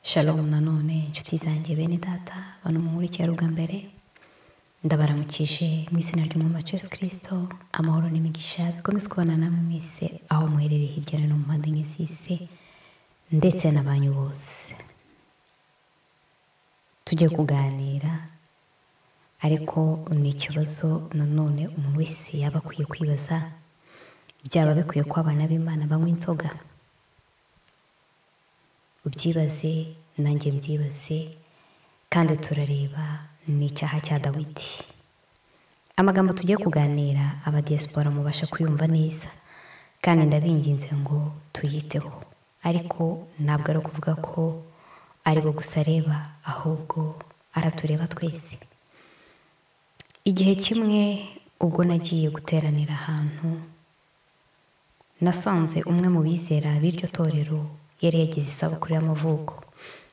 shalom nanone inshuti zanjye bene data bano mu mbere ndabaramukije mu izina ry'umwuma Yesu kirisito amahoro n'imigisha bikomeze kubana namwe mwese aho muherereye hirya no hino mu mpande enye z'isi ndetse n'abanyu bose tujye kuganira ariko ni ikibazo nanone umuntu wese yaba akwiye kwibaza byaba bikwiye ko abana b'imana banywa inzoga ubyibaze nanjye mbyibaze kandi turareba ni icyaha cya dawidi amagambo tugiye kuganira abadiyasipora mubasha kuyumva neza kandi ndabinginze ngo tuyiteho ariko ntabwo ari ukuvuga ko aribo gusa areba ahubwo aratureba twese igihe kimwe ubwo nagiye guteranira ahantu nasanze umwe mu bizera b'iryo torero yari yagize isabukuru y'amavuko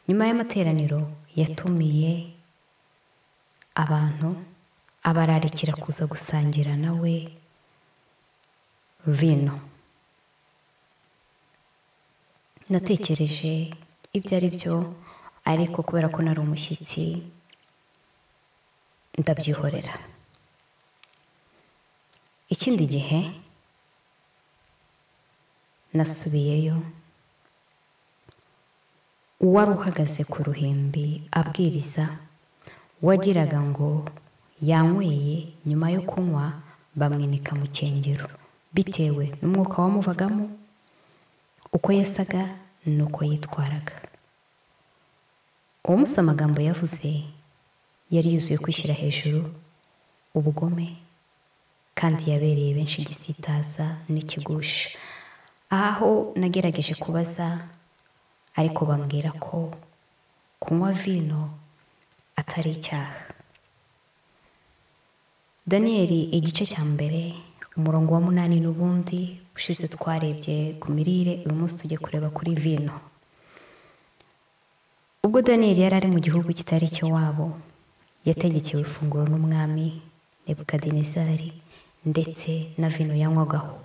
nyuma y'amateraniro yatumiye abantu abararikira kuza gusangira nawe vino natekereje ibyo ari byo ariko kubera ko nari umushyitsi ndabyihorera ikindi gihe nasubiyeyo uwari uhagaze ku ruhimbi abwiriza wagiraga ngo yanyweye nyuma yo kunywa bamwinika mu cyengero bitewe n'umwuka wamuvagamo uko yasaga n'uko yitwaraga uwo munsi amagambo yavuze yari yuzuye kwishyira hejuru ubugome kandi yabereye benshi igisitaza n'ikigusha aho nagerageje kubaza ariko bambwira ko kunywa vino atari icyaha daniyeli igice cya mbere umurongo wa munani n'ubundi ushize twarebye ku mirire uyu munsi tujye kureba kuri vino ubwo daniyeli yari ari mu gihugu kitari icyo wabo yategekewe ifunguro n'umwami nebukadinezari ndetse na vino yanywagaho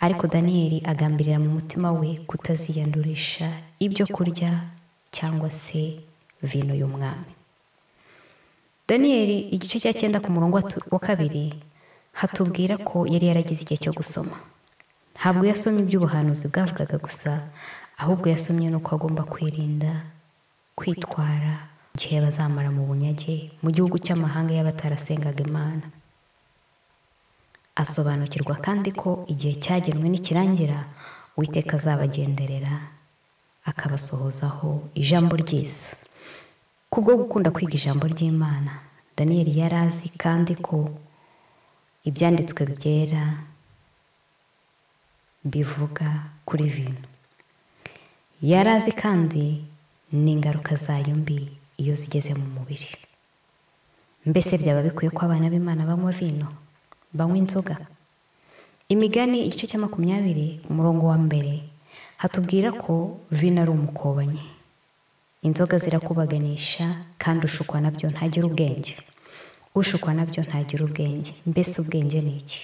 ariko daniyeli agambirira mu mutima we kutaziyandurisha ibyo kurya cyangwa se vino y'umwami daniyeli igice cya cyenda ku murongo wa kabiri hatubwira ko yari yaragize igihe cyo gusoma ntabwo yasomye iby'ubuhanuzi bwavugaga gusa ahubwo yasomye n'uko agomba kwirinda kwitwara igihe bazamara mu bunyage mu gihugu cy'amahanga y'abatarasengaga imana asobanukirwa kandi ko igihe cyagenwe nikirangira uwiteka azabagenderera akabasohozaho ijambo ryiza kubwo gukunda kwiga ijambo ry'imana daniyeli yari azi kandi ko ibyanditswe byera bivuga kuri vino yari azi kandi n'ingaruka zayo mbi iyo zigeze mu mubiri mbese byaba bikwiye ko abana b'imana banywa vino banywa inzoga imigani igice cya makumyabiri umurongo wa mbere hatubwira ko vino ari umukobanyi inzoga zirakubaganisha kandi ushukwa nabyo ntagira ubwenge ushukwa nabyo ntagira ubwenge mbese ubwenge ni iki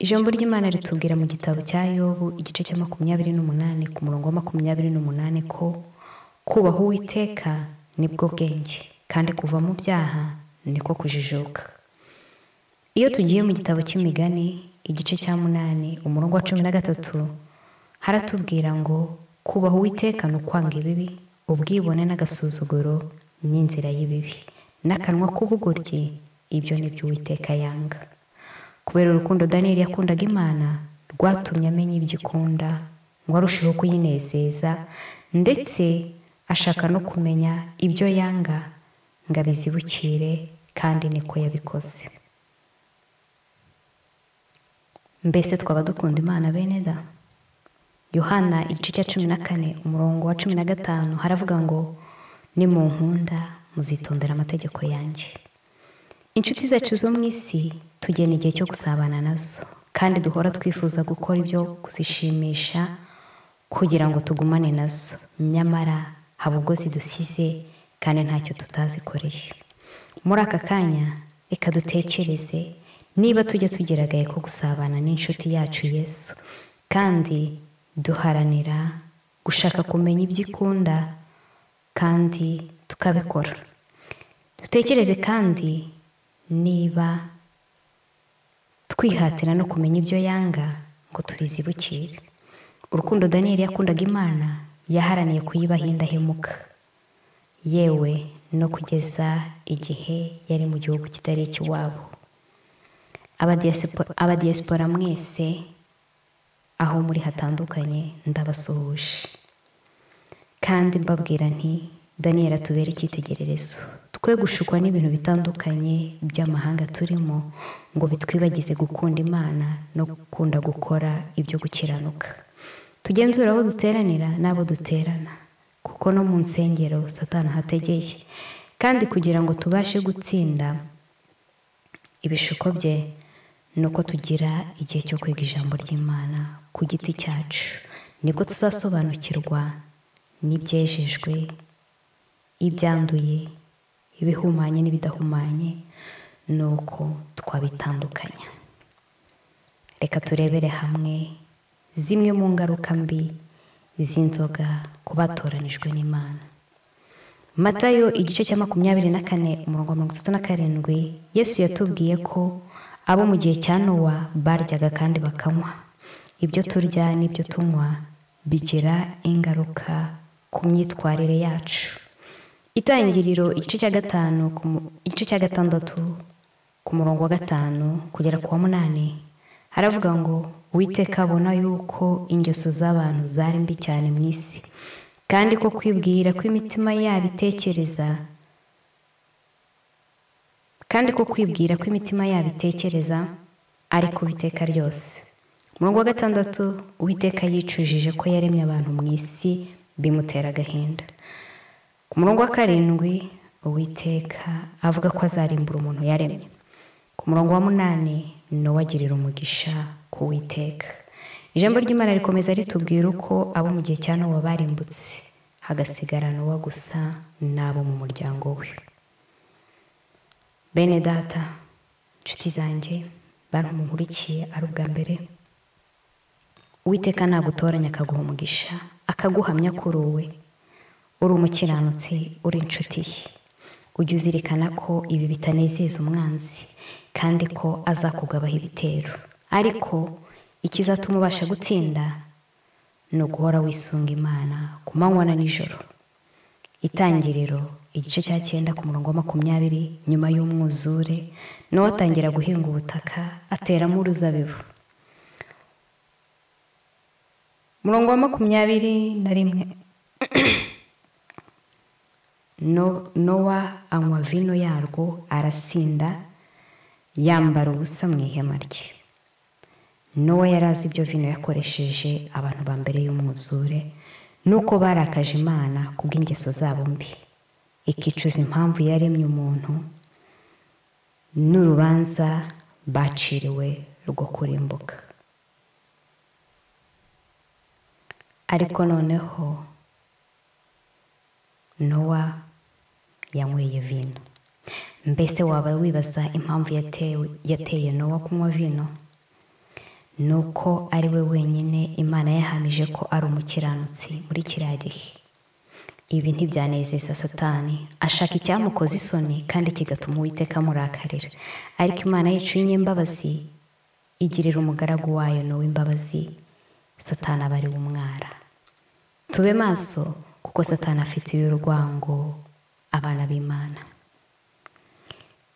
ijambo ry'imana ritubwira mu gitabo cya yobu igice cya makumyabiri n'umunani ku murongo wa makumyabiri n'umunani ko kubaha uwiteka nibwo bwenge kandi kuva mu byaha niko kujijuka iyo tugiye mu gitabo cy'imigani igice cya munani umurongo wa cumi na gatatu haratubwira ngo kubaha uwiteka ni ukwanga ibibi ubwibone n'agasuzuguro n'inzira y'ibibi n'akanwa k'ubugoryi ibyo ni byo uwiteka yanga kubera urukundo daniyeli yakundaga imana rwatumye amenya ibyo ikunda ngo arusheho kuyinezeza ndetse ashaka no kumenya ibyo yanga ngo abizibukire kandi niko yabikoze mbese twaba dukunda imana bene da yohana igice cya cumi na kane umurongo wa cumi na gatanu haravuga ngo ni mu nkunda muzitondera amategeko yanjye inshuti zacu zo mu isi tugena igihe cyo gusabana nazo kandi duhora twifuza gukora ibyo kuzishimisha kugira ngo tugumane nazo nyamara haba ubwo zidusize kandi ntacyo tutazikoreye muri aka kanya reka dutekereze niba tujya tugeragaye ko gusabana n'inshuti yacu yesu kandi duharanira gushaka kumenya ibyo ikunda kandi tukabikora dutekereze kandi niba twihatira no kumenya ibyo yanga ngo tubizibukire urukundo daniyeli yakundaga imana yaharaniye kuyibaha indahemuka yewe no kugeza igihe yari mu gihugu kitari icy'iwabo abadiyasipora mwese aho muri hatandukanye ndabasuhuje kandi mbabwira nti daniyeli atubere icyitegererezo twe gushukwa n'ibintu bitandukanye by'amahanga turimo ngo bitwibagize gukunda imana no gukunda gukora ibyo gukiranuka tugenzura aho duteranira n'abo duterana kuko no mu nsengero satana hategeye kandi kugira ngo tubashe gutsinda ibishuko bye ni uko tugira igihe cyo kwiga ijambo ry'imana ku giti cyacu nibwo tuzasobanukirwa n'ibyejejwe ibyanduye ibihumanye n'ibidahumanye ni uko twabitandukanya reka turebere hamwe zimwe mu ngaruka mbi z'inzoga ku batoranijwe n'imana matayo igice cya makumyabiri na kane umurongo wa mirongo itatu na karindwi yesu yatubwiye ko abo mu gihe cya nowa baryaga kandi bakanywa ibyo turya n'ibyo tunywa bigira ingaruka ku myitwarire yacu itangiriro igice cya gatanu igice cya gatandatu ku murongo wa gatanu kugera ku wa munani haravuga ngo witeka abona yuko ingeso z'abantu zari mbi cyane mu isi kandi ko kwibwira ko imitima yabo itekereza kandi ko kwibwira ko imitima yabo itekereza ari ku biteka ryose murongo wa gatandatu uwiteka yicujije ko yaremye abantu mu isi bimutera agahinda ku murongo wa karindwi uwiteka avuga ko azarimbura umuntu yaremye ku murongo wa munani nowe agirira umugisha ku witeka ijambo ry'imana rikomeza ritubwira uko abo mu gihe cya nowa barimbutse hagasigara nowa gusa n'abo mu muryango we bene data inshuti zanjye bantu munkurikiye ari ubwa mbere uwiteka nagutoranya akaguha umugisha akaguhamya kuri uwe uri umukiranutsi uri inshuti ye ujya uzirikana ko ibi bitanezeza umwanzi kandi ko azakugabaho ibitero ariko ikizatuma ubasha gutsinda ni uguhora wisunga imana ku manywa na nijoro itangiriro igice cya cyenda ku murongo wa makumyabiri nyuma y'umwuzure nawe atangira guhinga ubutaka ateramo uruzabibu umurongo wa makumyabiri na rimwe nowa anywa vino yarwo arasinda yambara ubusa mu ihema rye nowa yari azi ibyo vino yakoresheje abantu ba mbere y'umwuzure nuko barakaje imana ku bw'ingeso zabo mbi ikicuza impamvu yaremye umuntu n'urubanza baciriwe rwo kurimbuka ariko noneho nowa yanyweye vino mbese waba wibaza impamvu yateye nowa kunywa vino ni uko ari we wenyine imana yahamije ko ari umukiranutsi muri kiriya gihe ibi ntibyanezeza satani ashaka icyamukoza isoni kandi kigatuma uwiteka amurakarira ariko imana yicuye imbabazi igirira umugaragu wayo n'uw'imbabazi satani aba ari umwara tube maso kuko satana afitiye urwango abana b'imana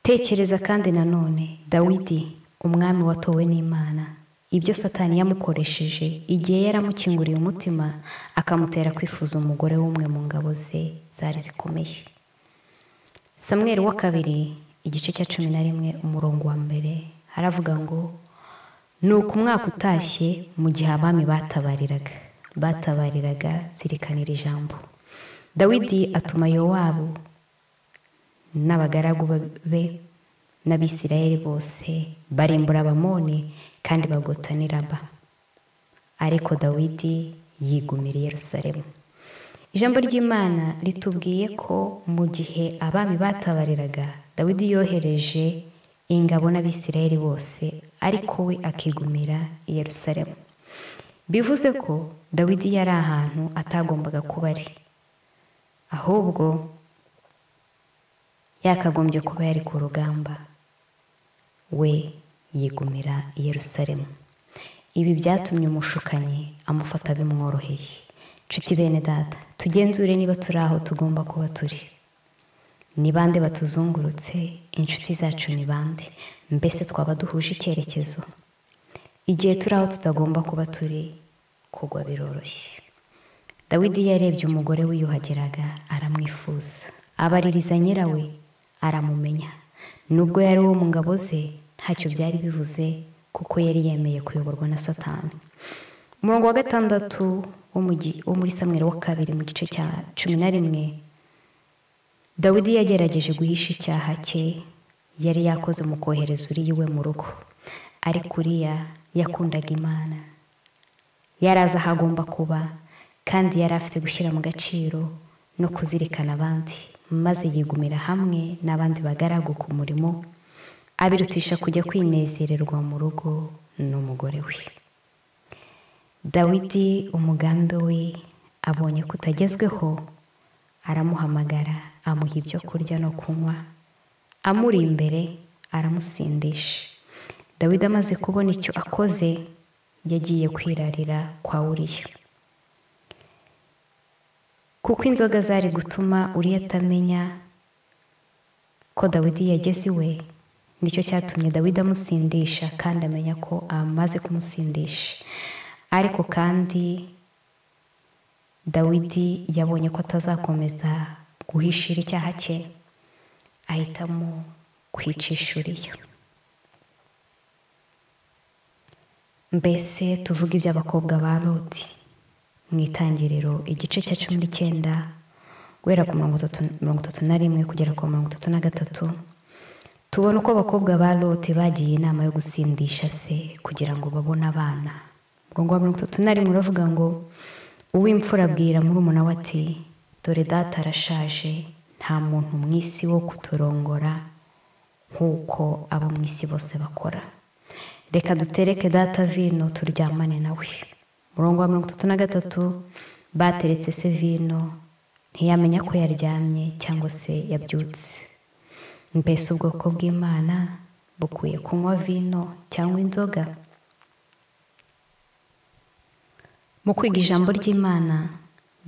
tekereza kandi nanone dawidi umwami watowe n'imana ibyo satani yamukoresheje igihe yaramukinguriye umutima akamutera kwifuza umugore w'umwe mu ngabo ze zari zikomeye samweri wa kabiri igice cya cumi na rimwe umurongo wa mbere haravuga ngo ni uko umwaka utashye mu gihe abami batabariraga batabariraga zirikanira ijambo dawidi atuma yowabu n'abagaragu be n'abisirayeli bose barimbura abamoni kandi bagota niraba ariko dawidi yigumira i yerusalemu ijambo ry'imana ritubwiye ko mu gihe abami batabariraga dawidi yohereje ingabo n'abisirayeli bose ariko we akigumira i yerusalemu bivuze ko dawidi yari ahantu atagombaga kuba ari ahubwo yakagombye kuba yari ku rugamba we yigumira i Yerusalemu ibi byatumye umushukanyi amufata bimworoheye nshuti bene data tugenzure niba turi aho tugomba kuba turi ni bande batuzungurutse inshuti zacu ni bande mbese twaba duhuje icyerekezo igihe turi aho tutagomba kuba turi kugwa biroroshye dawidi yarebye umugore wiyuhagiraga aramwifuza abaririza nyirawe aramumenya nubwo yari uwo mu ngabo ze ntacyo byari bivuze kuko yari yemeye kuyoborwa na satani umurongo wa gatandatu wo muri samweri wa kabiri mu gice cya cumi na rimwe dawidi yagerageje guhisha icyaha cye yari yakoze mu kohereza uriya iwe mu rugo ariko uriya yakundaga imana yari azi aho agomba kuba kandi yari afite gushyira mu gaciro no kuzirikana abandi maze yigumira hamwe n'abandi bagaragu ku murimo abirutisha kujya kwinezererwa mu rugo n'umugore we dawidi umugambi we abonye ko utagezweho aramuhamagara amuha ibyo kurya no kunywa amuri imbere aramusindisha dawidi amaze kubona icyo akoze yagiye kwirarira kwa uriya kuko inzoga zari gutuma uriya atamenya ko dawidi yageze iwe nicyo cyatumye dawidi amusindisha kandi amenya ko amaze kumusindisha ariko kandi dawidi yabonye ko atazakomeza guhishira icyaha cye ahitamo kwicisha uriya mbese tuvuge iby'abakobwa ba loti mu itangiriro igice cya cumi n'icyenda guhera ku mirongo itatu na rimwe kugera ku mirongo itatu na gatatu tubona uko abakobwa ba lote bagiye inama yo gutsindisha se kugira ngo babone abana murongo wa mirongo itatu na rimwe uravuga ngo uw'imfura abwira murumuna we ati dore data arashaje nta muntu mu isi wo kuturongora nk'uko abo mu isi bose bakora reka dutereke data vino turyamane nawe murongo wa mirongo itatu na gatatu bateretse se vino ntiyamenya ko yaryamye cyangwa se yabyutse mbese ubwoko bw'imana bukwiye kunywa vino cyangwa inzoga mu kwiga ijambo ry'imana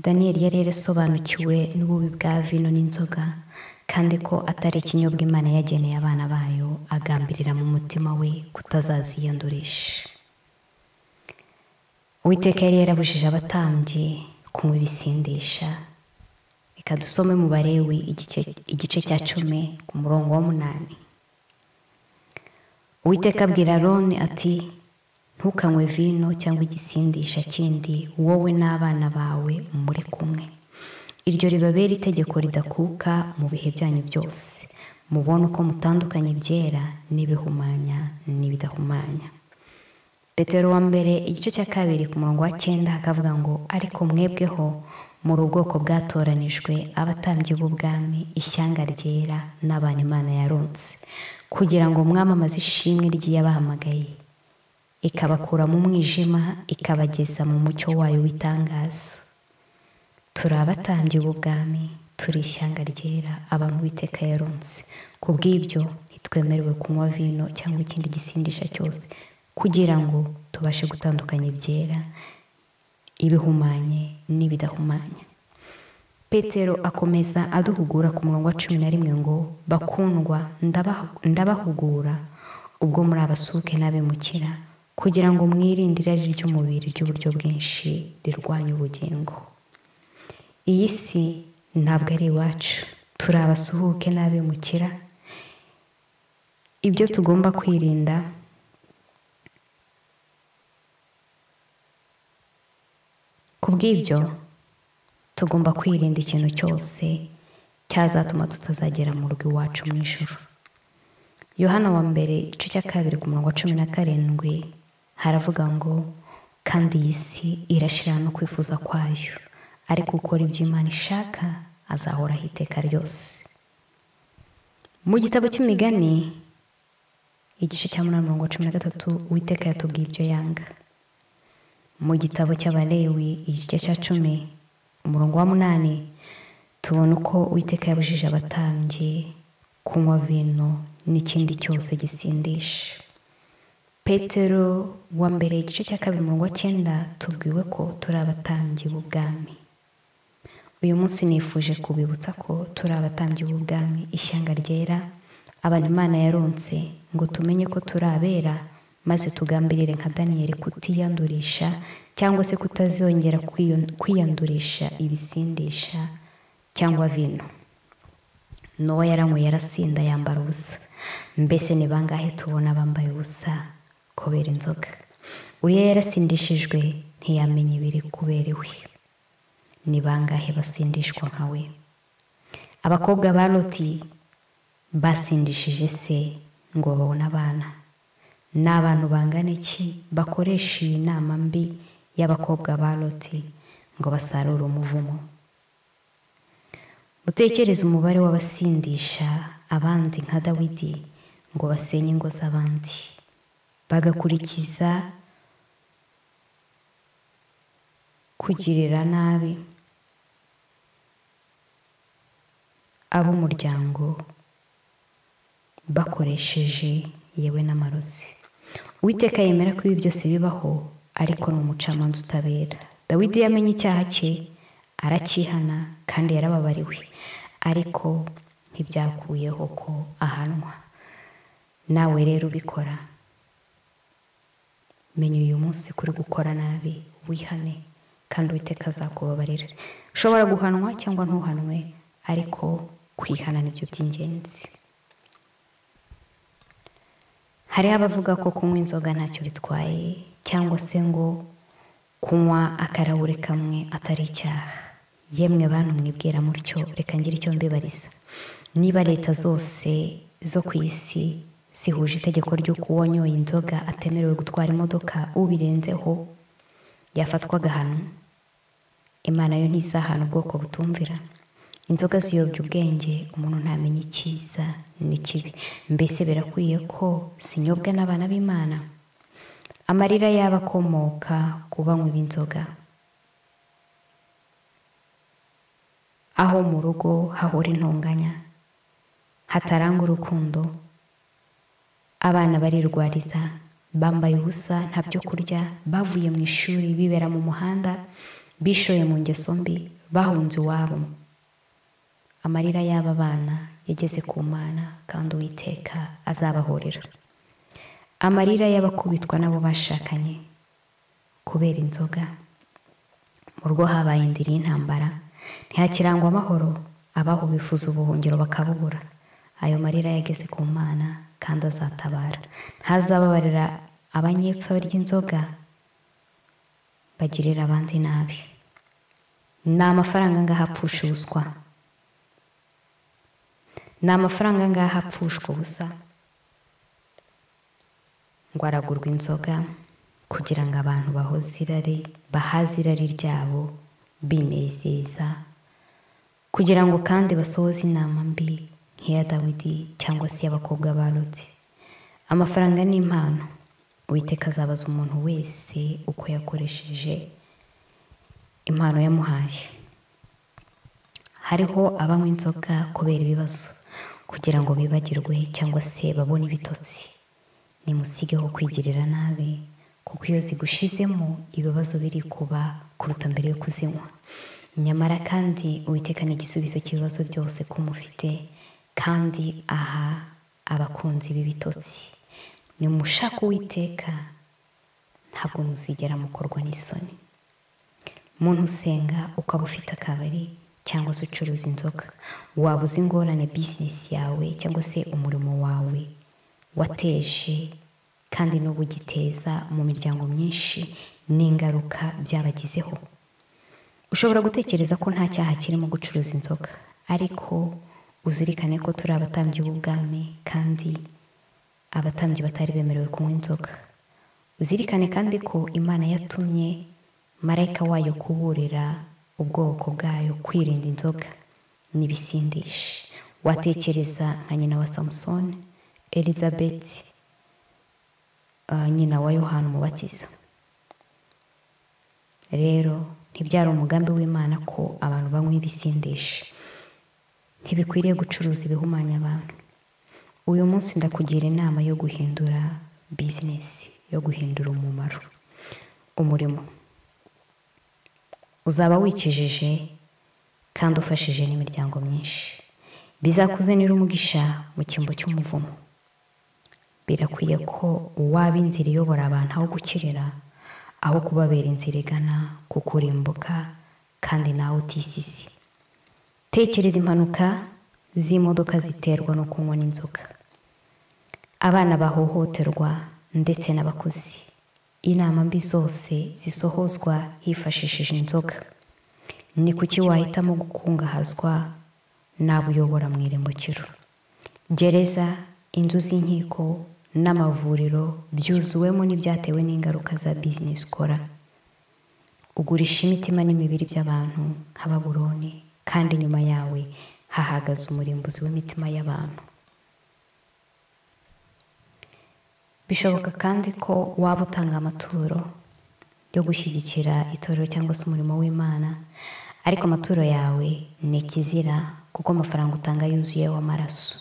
daniyeli yari yarasobanukiwe n'ububi bwa vino n'inzoga kandi ko atari ikinyobwa imana yageneye abana bayo agambirira mu mutima we kutazaziyandurisha uwiteka yari yarabujije abatambyi kunywa ibisindisha reka dusome mu barewi igice cya cumi ku murongo w'umunani uwiteka abwira aroni ati ntukanywe vino cyangwa igisindisha kindi wowe n'abana bawe muri kumwe iryo ribabera itegeko ridakuka mu bihe byanyu byose mubone uko mutandukanye ibyera n'ibihumanya n'ibidahumanya petero wa mbere igice cya kabiri ku murongo wa cyenda hakavuga ngo ariko mwebweho muri ubwoko bwatoranijwe abatambyi b'ubwami ishyanga ryera n'abantu imana yarunze kugira ngo mwamamaze ishimwe ry'iyabahamagaye ikabakura mu mwijima ikabageza mu mucyo wayo w'itangaza turi abatambyi b'ubwami turi ishyanga ryera abantu witeka yarunze ku bw'ibyo ntitwemerewe kunywa vino cyangwa ikindi gisindisha cyose kugira ngo tubashe gutandukanya ibyera ibihumanye n'ibidahumanye petero akomeza aduhugura ku murongo wa cumi na rimwe ngo bakundwa ndabahugura ubwo muri abasuke n'abimukira kugira ngo mwirinde irari ry'umubiri ry'uburyo bwinshi rirwanya ubugingo iyi si ntabwo ari iwacu turi abasuhuke n'abimukira ibyo tugomba kwirinda ku bw'ibyo tugomba kwirinda ikintu cyose cyazatuma tutazagera mu rugo iwacu mu ijoro yohana wa mbere igice cya kabiri ku murongo wa cumi na karindwi haravuga ngo kandi iyi si irashira no kwifuza kwayo ariko ukora ibyo imana ishaka azahoraho iteka ryose mu gitabo cy'imigani igice cya munani mirongo cumi na gatatu uwiteka yatubwiye ibyo yanga mu gitabo cy'abalewi igice cya cumi umurongo wa munani tubona uko uwiteka yabujije abatambyi kunywa vino n'ikindi cyose gisindisha petero wa mbere igice cya kabiri umurongo wa cyenda tubwiwe ko turi abatambyi b'ubwami uyu munsi nifuje kubibutsa ko turi abatambyi b'ubwami ishyanga ryera abantu imana yaronse ngo tumenye ko turi abera maze tugambirire nka daniyeli kutiyandurisha cyangwa se kutazongera kwiyo- kwiyandurisha ibisindisha cyangwa vino nowa yaranywe yarasinda yambara ubusa mbese ni bangahe tubona bambaye ubusa kubera inzoga uriya yarasindishijwe ntiyamenya ibiri kubera iwe ni bangahe basindishwa nkawe abakobwa ba loti basindishije se ngo babone abana ni abantu bangana iki bakoresha iyi nama mbi y'abakobwa ba loti ngo basarure umuvumo utekereze umubare w'abasindisha abandi nka dawidi ngo basenye ingo z'abandi bagakurikiza kugirira nabi ab'umuryango bakoresheje yewe n'amarozi uwiteka yemera ko ibi byose bibaho ariko ni umucamanza utabera dawidi yamenye icyaha cye aracyihana kandi yarababariwe ariko ntibyakuyeho ko ahanwa nawe rero ubikora menya uyu munsi kuri gukora nabi wihane kandi uwiteka azakubabarira ushobora guhanwa cyangwa ntuhanwe ariko kwihana nibyo by'ingenzi hariho abavuga ko kunywa inzoga ntacyo bitwaye cyangwa se ngo kunywa akarahure kamwe atari icyaha yemwe bantu mwibwira mutyo reka ngire icyo mbibariza niba leta zose zo ku isi zihuje itegeko ry'uko uwonyoye inzoga atemerewe gutwara imodoka ubirenzeho yafatwa agahano imana yo ntizahana ubwoko butumvira inzoga ziyobya ubwenge umuntu ntamenya icyiza n'ikibi mbese birakwiye ko zinyobwa n'abana b'imana amarira yaba akomoka ku banywi b'inzoga aho mu rugo hahora intonganya hataranga urukundo abana barirwariza bambaye ubusa nta byo kurya bavuye mu ishuri bibera mu muhanda bishoye mu ngeso mbi bahunze iwabo amarira y'aba bana yageze ku mana kandi uwiteka azabahorera amarira y'abakubitwa n'abo bashakanye kubera inzoga mu rugo habaye indiri y'intambara ntihakirangwa amahoro abaho bifuza ubuhungiro bakabubura ayo marira yageze ku mana kandi azatabara ntazababarira abanyepfa ry'inzoga bagirira abandi nabi ni amafaranga angahe apfusha ubuswa ni amafaranga angahe apfushwa ubusa ngo aragurwa inzoga kugira ngo abantu bahoze irari bahaze irari ryabo binezeza kugira ngo kandi basohoze inama mbi nk'iya dawidi cyangwa se iy'abakobwa barutse amafaranga ni impano uwiteka azabaza umuntu wese uko yakoresheje impano yamuhaye hariho abanywa inzoga kubera ibibazo kugira ngo bibagirwe cyangwa se babone ibitotsi nimusigeho kwigirira nabi kuko iyo zigushizemo ibibazo biri kuba kuruta mbere yo kuzinywa nyamara kandi uwiteka ni igisubizo cy'ibibazo byose ko mufite kandi aha abakunzi b'ibitotsi ni mushaka uwiteka ntabwo muzigera mukorwa n'isoni muntu usenga ukaba ufite akabari cyangwa se ucuruza inzoga waba uzi ingorane bizinesi yawe cyangwa se umurimo wawe wateje kandi n'ubu ugiteza mu miryango myinshi n'ingaruka byabagizeho ushobora gutekereza ko nta cyaha kirimo gucuruza inzoga ariko uzirikane ko turi abatambyi b'ubwami kandi abatambyi batari bemerewe kunywa inzoga uzirikane kandi ko imana yatumye marayika wayo kuburira ubwoko bwayo kwirinda inzoga n'ibisindisha watekereza nka nyina wa samusoni elizabeth uh, nyina wa yohana umubatiza rero ntibyari umugambi w'imana ko abantu banywa ibisindisha ntibikwiriye gucuruza ibihumanya abantu uyu munsi ndakugira inama yo guhindura bizinesi yo guhindura umumaro umurimo uzaba wikijije kandi ufashije n'imiryango myinshi bizakuzanira umugisha mu cyimbo cy'umuvumo birakwiye ko waba inzira iyobora abantu aho gukirira aho kubabera inzira igana ku kurimbuka kandi nawe utisisi tekereza impanuka z'imodoka ziterwa no kunywa n'inzoga abana bahohoterwa ndetse n'abakozi inama mbi zose zisohozwa hifashishije inzoga ni kuki wahitamo gukungahazwa n'abo uyobora mu irembukiro gereza inzu z'inkiko n'amavuriro byuzuwemo n'ibyatewe n'ingaruka za bizinesi ukora ugurisha imitima n'imibiri by'abantu nk'ababuroni kandi nyuma yawe hahagaze umurimbuzi w'imitima y'abantu bishoboka kandi ko waba utanga amaturo yo gushyigikira itorero cyangwa se umurimo w'imana ariko amaturo yawe ni ikizira kuko amafaranga utanga yuzuyeho amaraso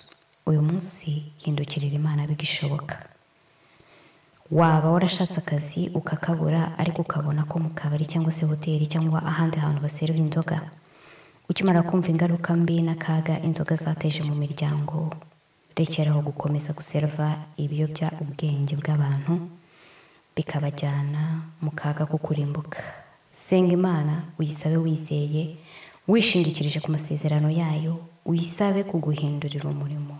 uyu munsi hindukirira imana bigishoboka waba warashatse akazi ukakabura ariko ukabona ko mu kabari cyangwa se hoteli cyangwa ahandi hantu baserura inzoga ukimara kumva ingaruka mbi n'akaga inzoga zateje mu miryango rekeraho gukomeza guserva ibiyobya ubwenge bw'abantu bikabajyana mu kaga ko kurimbuka senga imana uyisabe wizeye wishingikirije ku masezerano yayo uyisabe kuguhindurira umurimo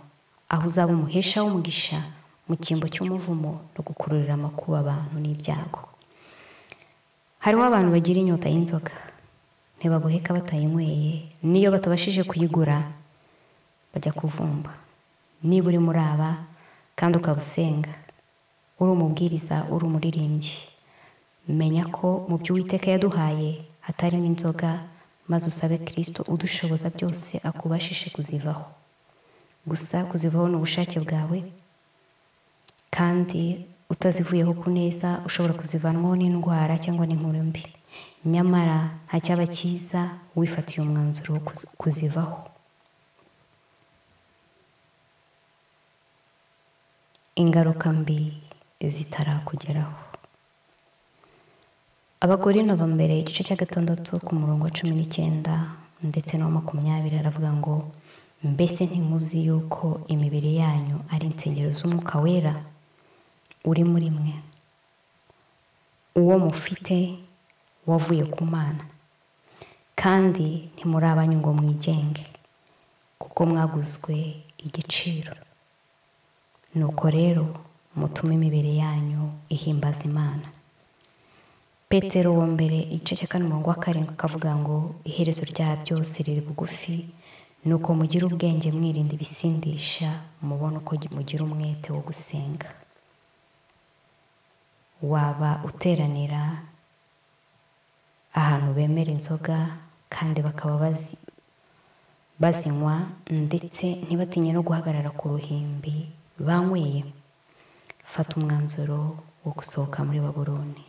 aho uzaba umuhesha w'umugisha mu cyimbo cy'umuvumo no gukururira amakuba abantu n'ibyago hariho abantu bagira inyota y'inzoga ntibagoheka batayinyweye n'iyo batabashije kuyigura bajya kuvumba niba uri muri aba kandi ukaba usenga uri umubwiriza uri umuririmbyi menya ko mu byo uwiteka yaduhaye hatarimo inzoga maze usabe kirisito udushoboza byose akubashishe kuzivaho gusa kuzivaho ni ubushake bwawe kandi utazivuyeho ku neza ushobora kuzivanwaho n'indwara cyangwa n'inkuru mbi nyamara nta cyaba cyiza wifatiye umwanzuro wo kuzivaho ingaruka mbi zitarakugeraho abagore naba mbere igice cya gatandatu ku murongo wa cumi n'icyenda ndetse n'uwa makumyabiri aravuga ngo mbese ntimuzi yuko imibiri yanyu ari insengero z'umwuka wera uri muri mwe uwo mufite wavuye ku mana kandi ntimuri abanyu ngo mwigenge kuko mwaguzwe igiciro nuko rero mutume imibiri yanyu ihimbaza imana petero wa mbere igice cya kane umurongo wa karindwi akavuga ngo iherezo rya byose riri bugufi ni uko mugira ubwenge mwirinda ibisindisha mubona uko mugira umwete wo gusenga waba uteranira ahantu bemera inzoga kandi bakaba bazinywa ndetse ntibatinye no guhagarara ku ruhimbi banyweye fata umwanzuro wo gusohoka muri baburoni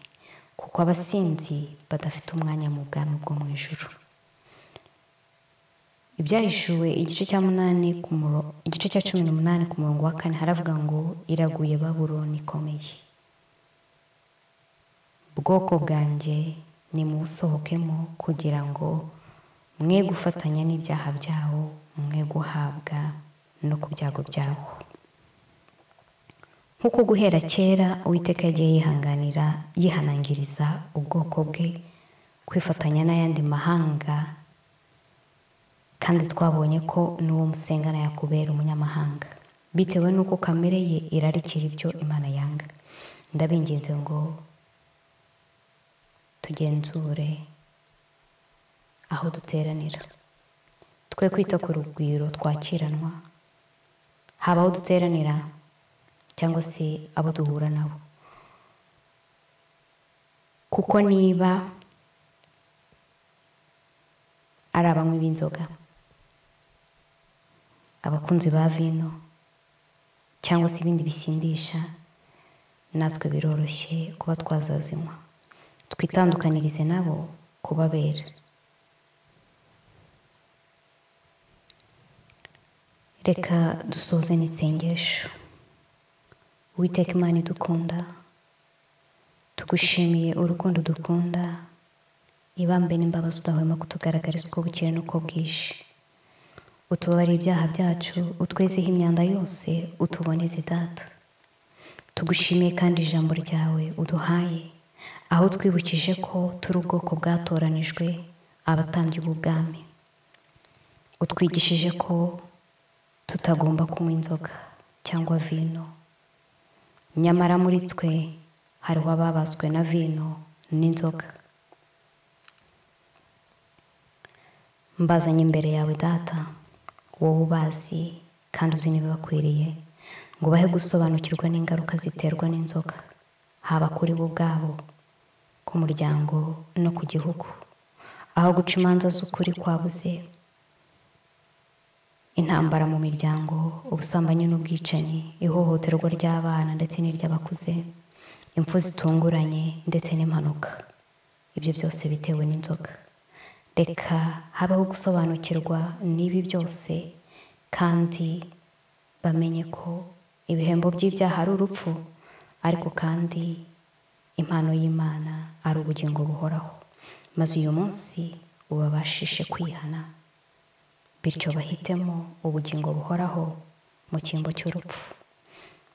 kuko abasinzi badafite umwanya mu bwami bwo mu ijoro ibyahishuwe igice cya munani ku igice cya cumi n'umunani ku murongo wa kane haravuga ngo iraguye baburoni ikomeye bwoko bwanjye ni muwusohokemo kugira ngo mwe gufatanya n'ibyaha byawo mwe guhabwa no ku byago byawo nk'uko guhera kera uwiteka yagiye yihanganira yihanangiriza ubwoko bwe kwifatanya n'ayandi mahanga kandi twabonye ko n'uwo musengana yakubera umunyamahanga bitewe n'uko kamere ye irarikira ibyo imana yanga ndabinginze ngo tugenzure aho duteranira twe kwita ku rugwiro twakiranwa haba aho duteranira cyangwa se abo duhura nabo kuko niba ari abanywi b'inzoga abakunzi ba vino cyangwa se ibindi bisindisha natwe biroroshye kuba twazazinywa twitandukanirize nabo kubabera reka dusoze n'isengesho witeka imana idukunda tugushimiye urukundo dukunda ibambe n'imbabazi udahwema kutugaragariza uko bukeye n'uko bwije utubabare ibyaha byacu utwezeho imyanda yose utuboneze data tugushimiye kandi ijambo ryawe uduhaye aho twibukije ko turi ubwoko bwatoranijwe abatambye ubwami utwigishije ko tutagomba kunywa inzoga cyangwa vino nyamara muri twe hariho ababazwe na vino n'inzoga mbazanye imbere yawe data wowe ubazi kandi uzi n'ibibakwiriye ngo ubahe gusobanukirwa n'ingaruka ziterwa n'inzoga haba kuri bo ubwabo ku muryango no ku gihugu aho guca imanza z'ukuri kwabuze intambara mu miryango ubusambanyi n'ubwicanyi ihohoterwa ry'abana ndetse n'iry'abakuze impfu zitunguranye ndetse n'impanuka ibyo byose bitewe n'inzoga reka habaho gusobanukirwa n'ibi byose kandi bamenye ko ibihembo by'ibyaha ari urupfu ariko kandi impano y'imana ari ubugingo buhoraho maze uyu munsi ubabashishe kwihana bityo bahitemo ubugingo buhoraho mu cyimbo cy'urupfu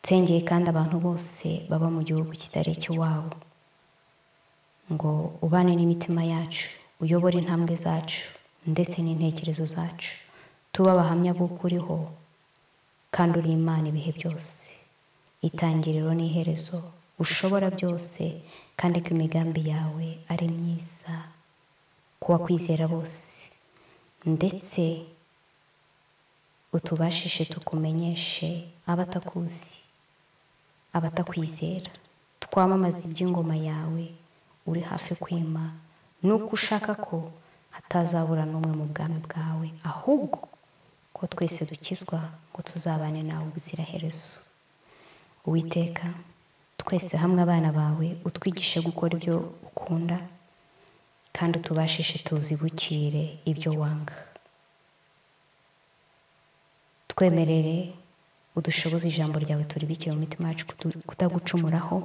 nsengeye kandi abantu bose baba mu gihugu kitari icy'iwabo ngo ubane n'imitima yacu uyobore intambwe zacu ndetse n'intekerezo zacu tuba abahamya b'uko uriho kandi uri imana ibihe byose itangiriro n'iherezo ushobora byose kandi ko imigambi yawe ari myiza ku bakwizera bose ndetse utubashishe tukumenyeshe abatakuzi abatakwizera twamamaza iby'ingoma yawe uri hafi kwima nuko ushaka ko hatazabura n'umwe mu bwami bwawe ahubwo ko twese dukizwa ngo tuzabane nawe ubuziraherezo uwiteka twese hamwe abana bawe utwigishe gukora ibyo ukunda kandi utubashishe tuzibukire ibyo wanga twemerere udushoboze ijambo ryawe turibikire mu mitima yacu kutagucumuraho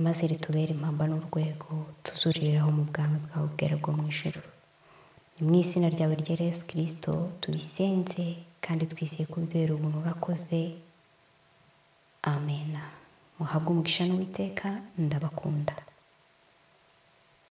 maze ritubere impamba n'urwego tuzuriraho mu bwami bwawe bwera bwo mu ijoro ni mu izina ryawe rya Yesu kirisito tubisenze kandi twizeye kubera ubuntu urakoze amena muhabwe umugisha n'uwiteka ndabakunda